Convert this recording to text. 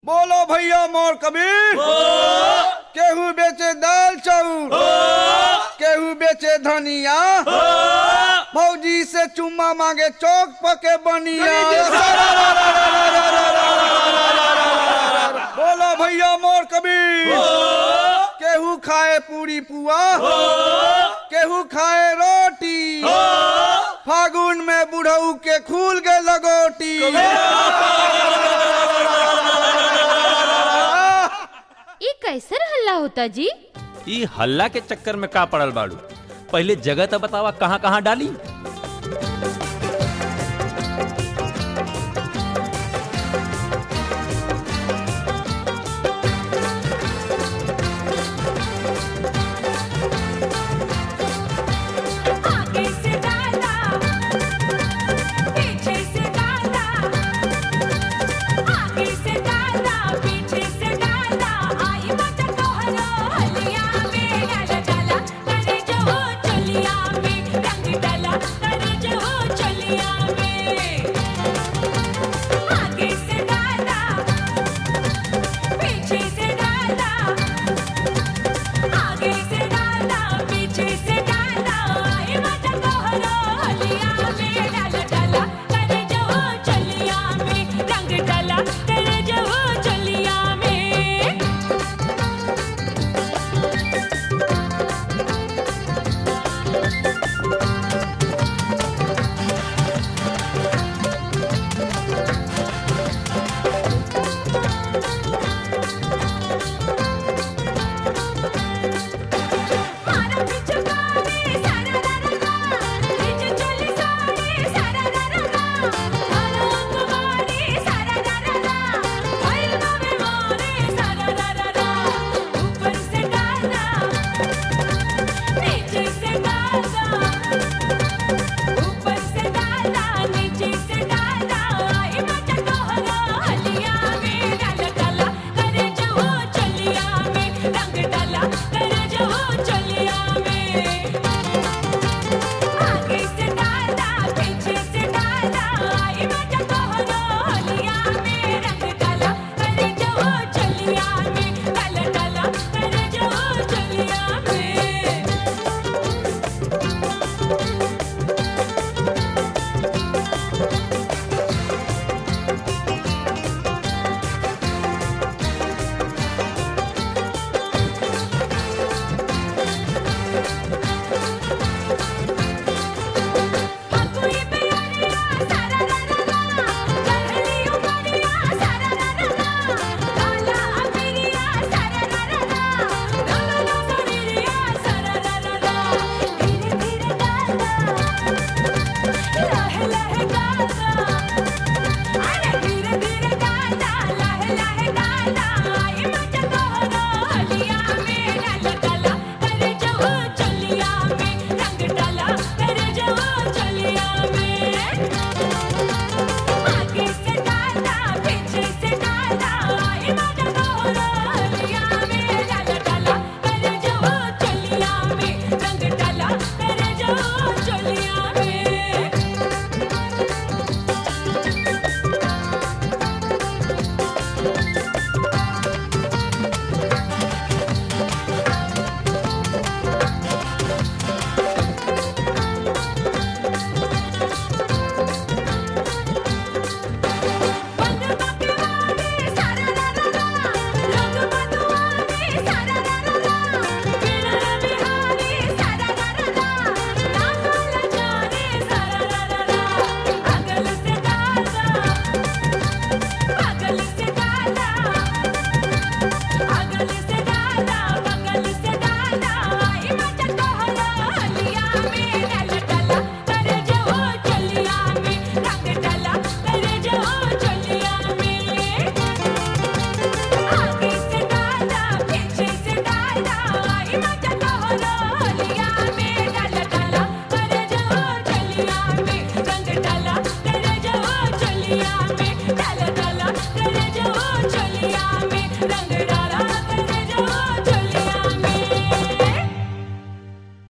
बोलो भैया मोर कबीर केहू बेचे दाल चाउर केहू बेचे धनिया भौजी से चुम्मा मांगे चौक पके बनिया बोलो भैया मोर कबीर केहू खाए पूरी पुआ केहू खाए रोटी फागुन में बुढ़ऊ के खूल के लगोटी ई कैसर हल्ला होता जी ई हल्ला के चक्कर में का पड़ल बाड़ू पहले जगह तो बतावा कहाँ कहाँ डाली